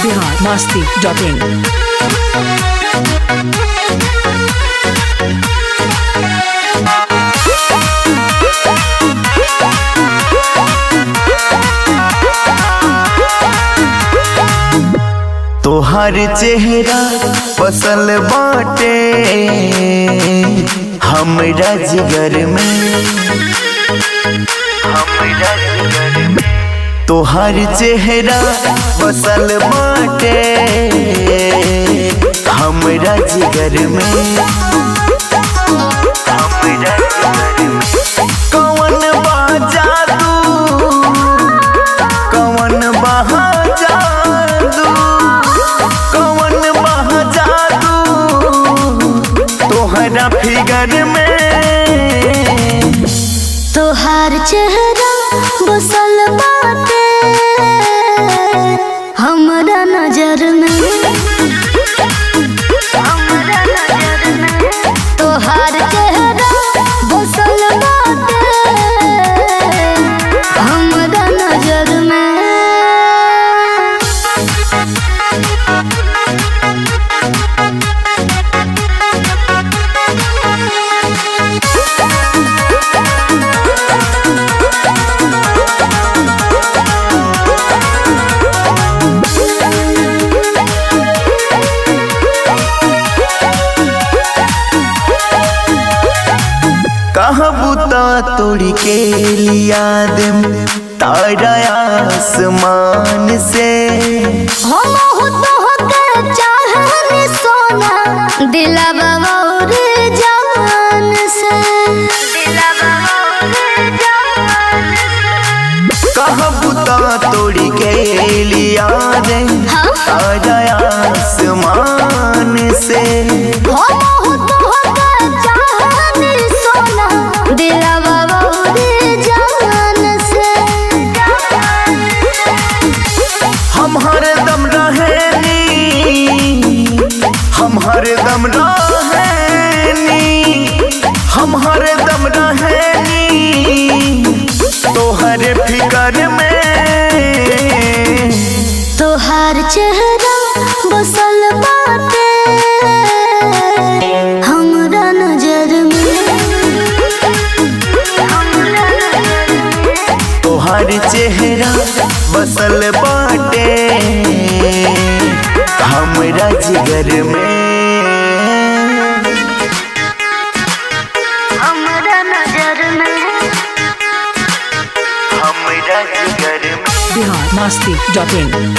Bihar Masti dot in तोहर चेहरा पसल बाटे हमरा जिगर में हमरा जिगर में तोहर चेहरा पसल बाटे हमरा जिगर में हमरा जिगर में कौन बा जादू कौन बहा जादू कौन बहा जादू तोहरा फिगर में तोहार चेहरा बसल बाटे हमरा नजर में तोहार चेहरा बसल बाटे हमरा नजर में कहाँ बुता तोड़ी के लिया दे तारा आसमान से हम हो तो होकर चाहने सोना दिलवा और जान से दिलवा और जान से कहाँ बुता तोड़ी के लिया दे तारा आसमान से हम हो तो होकर चाहने सोना दिलवा और जान से हम हरदम रहेनी हम हरदम रहेनी हम हरदम रहेनी तोहरे फिकर में तोहार चेहरा बसल बाटे हमरा नजर में तोहर चेहरा बसल बाटे हमरा जिगर में हमरा नजर में हमरा जिगर में बिहार मस्ती डॉट इन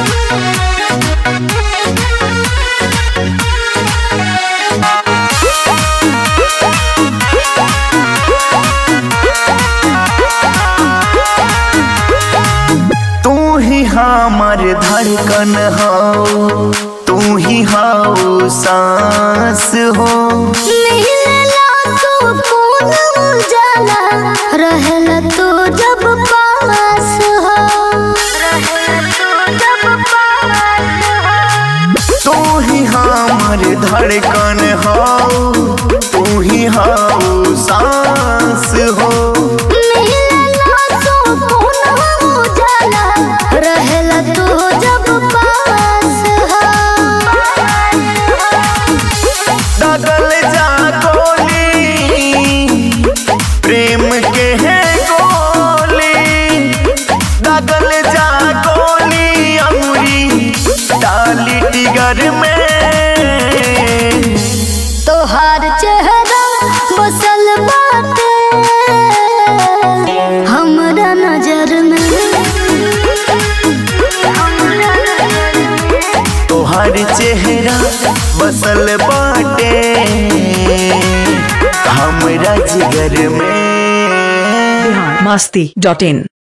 तू ही हमर धड़कन हो तू ही हो सांस हो मिलला तो कौन उजाला रहला तो जब पास हो रहला तो जब पास हो तू ही हमर धड़कन हो तू ही हो सांस हो मिलला तो कौन उजाला रहला तो जब पास हो दगल जा गोली प्रेम के है गोली दगल जा गोली अमरी डाली टिगर में तोहार चेहरा बसल बाटे हमरा नजर में तोहर चेहरा बसल बाटे हमरा जिगर में बिहार मस्ती डॉट इन